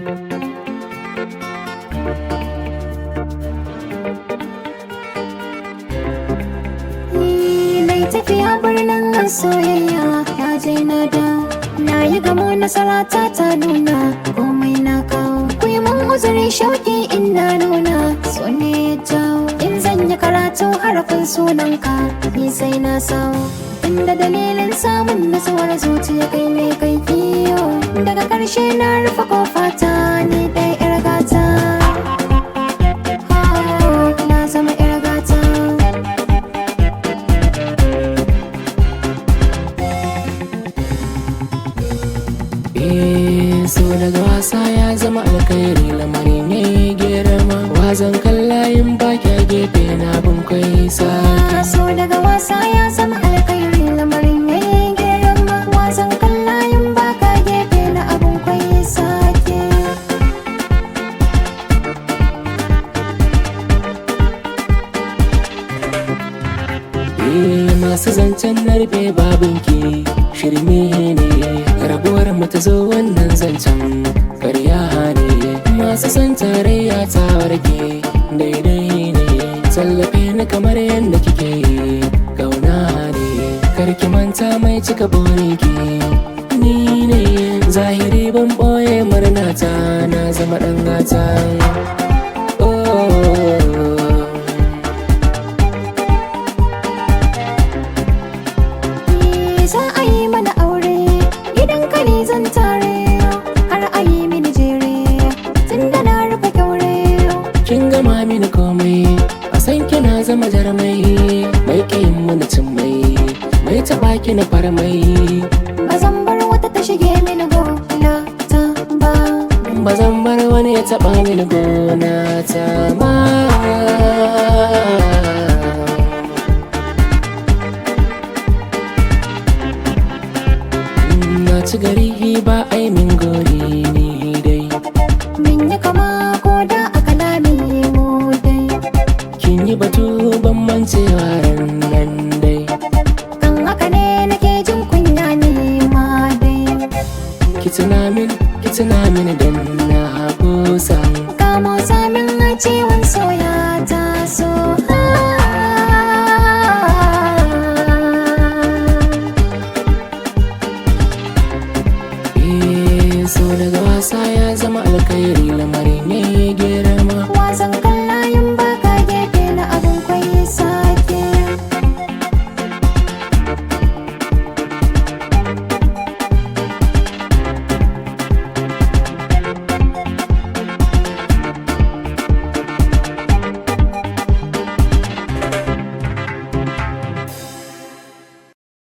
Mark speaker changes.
Speaker 1: Mai tafiya birnin soyayya ya je na da Na yi gamo nasara ta ta nuna komai na kawo Ku yi mun uzuri shauki in na nuna so ne ya jawo In zan yi karatu harafin sunanka ni sai na sawo Inda dalilin samun nasuwar zuciya kai ne kai kiyo Daga ƙarshe na rufe kofata ni dai 'yar gata Ah, Na zama 'yar gata
Speaker 2: Eh, so daga wasa ya zama alkhairi lamarin ya yi girma wazan kallayin baki a gefe na bin kwai sa
Speaker 1: so daga wasa ya zama alkhairi lamarin ya yi girma wasan kallayin baka gefe na abun kwaye sake
Speaker 2: Eh, masu zancen narbe babinki shirme ne rabuwar mu ta zo wannan zancen karya ne masu son tarayya ta warke daidai ne tallafe ni kamar yadda kike kauna ne karki manta mai cika burinki ni ne zahiri ban boye murnata na zama dan gata oh.
Speaker 1: Ni za a yi mana aure gidan ka ne zan tare har a yi mini jere tun da na rufe kyaure
Speaker 2: kin gama mini komai a san kina zama jarmai mai kayin mana cin mai mai taba ki na farmai
Speaker 1: ba zan bar wata ta shige mini gona ta ba
Speaker 2: ba zan bar wani ya taba mini gona ta ba na ci gari ba ai min gori ni dai
Speaker 1: min yi kama ko da a kalami mu dai
Speaker 2: kin yi batu ban mancewa ran nan dai
Speaker 1: kan haka ne nake jin kunya ne ma dai
Speaker 2: ki tuna min ki tuna min dan na kusa
Speaker 1: kamo samin a ciwon soya ta so
Speaker 2: Eh, so daga wasa ya zama alkhairi lamarin ya yi